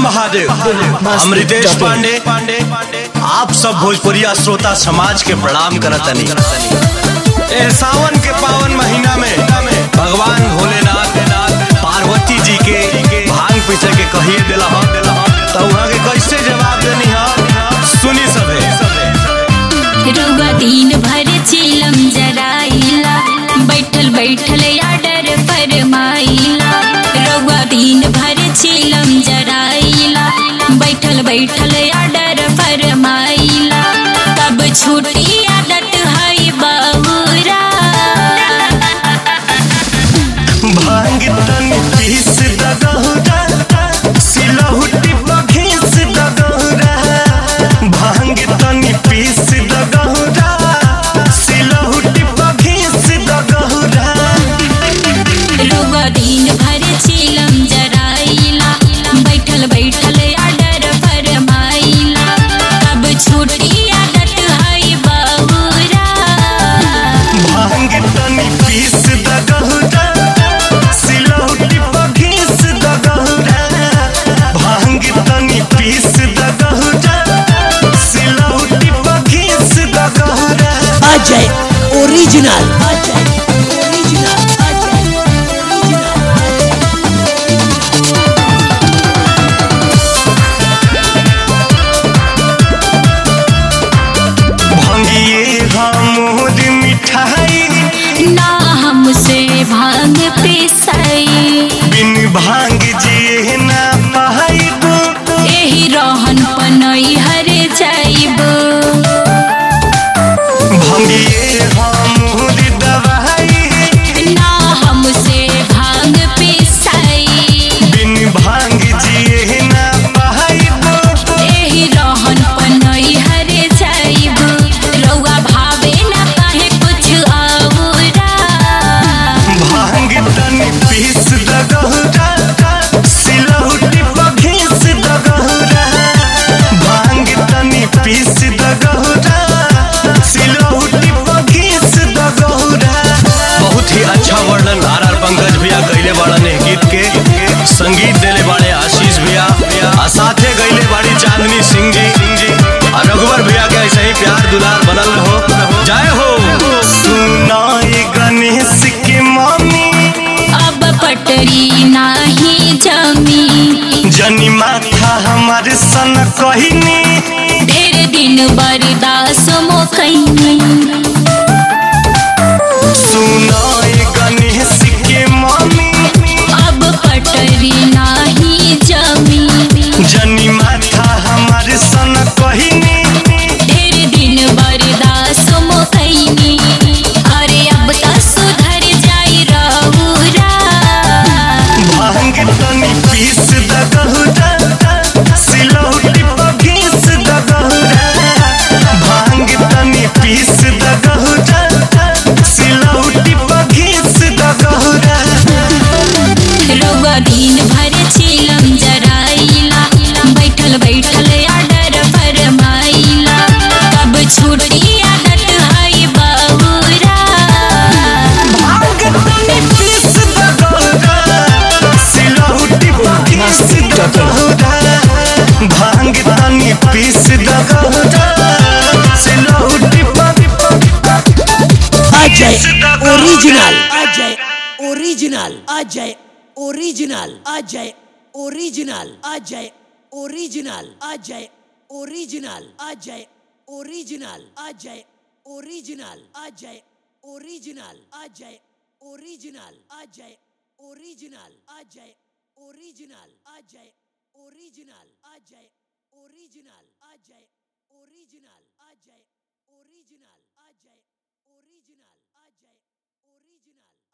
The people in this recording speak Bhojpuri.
महादेव हम रितेश पांडे पांडे आप सब भोजपुरिया श्रोता समाज के प्रणाम करतनी ए सावन के पावन महीना में भगवान भोलेनाथ पार्वती जी के भांग पीछे के कहिए दिला हम तो वहाँ के कैसे जवाब देनी हम सुनी सबे रउआ दिन भर चिलम जराइला बैठल बैठल आडर फरमाइला रउआ दिन भर चिलम जराइला बैठल बैठल आडर फरमाइला तब छुट्टी आदत है बहुरा भांग तन पीस दगहुरा सिलहुटी बघीस दगहुरा भांग तन पीस दगहुरा सिलहुटी बघीस दगहुरा रउआ दिन भर चिलम जराइला बैठल बैठल आडर फरमाइला तब छुट्टी आदत है बहुरा भांग तन पीस दगहुरा सिलहुटी बघीस दगहुरा भांग तन पीस दगहुरा सिलहुटी बघीस दगहुरा Ajay original Ajay original Ajay original भंगिए हमोद मिठाई ना हमसे भांग पिसाई बिन भांग जिए ना पाइब एही रहन पनई हर जाइब भंगिए हमोद दवाई ना हमसे भांग पिसाई बिन भांग जिए ना पाइब एही रहन पनई हर जाइब रउआ भावे ना काहे कुछ औरा भांग तन पीस दगहुरा सिलहुटी बघीस दगहुरा भांग तन पीस दगहुरा सिलहुटी बघीस दगहुरा बहुत ही अच्छा वर्णन आर आर पंकज भैया कैले बाड़न एह गीत के संगीत देले बाड़े आशीष भैया आ साथे गईले बाड़ी चांदनी सिंह जी आ रघुवर भैया के ऐसे ही प्यार दुलार बनल रहो जय हो सुनाई गणेश के मम्मी अब पटरी नाही जमी जनी माथा हमार सन कहिनी ढेर दिन बर्दाश्त मोकैनी सुनाई गणेश के मम्मी अब पटरी नाही जमी जनी माथा हमार सन कहिनी ढेर दिन बर्दाश्त मोकैनी अरे अब त सुधर जाई रहुरा भांग तनी पीस दगहुरा सिलौटी बघीस दगहुरा भांग तनी पीस दगहुरा सिलौटी बघीस दगहुरा रउआ दिन भर चिलम जराइला बैठल बैठल आडर फरमाइला तब छुट्टी आदत है बहुरा भांग तनी पीस दगहुरा सिलौटी बघीस दगहुरा भांग तनी पीस दगहुरा सिलौटी Ajay original Ajay original Ajay original Ajay original Ajay original Ajay original Ajay original Ajay original Ajay original Ajay original Ajay original Ajay original Ajay original Ajay original Ajay original Ajay original Ajay original Ajay original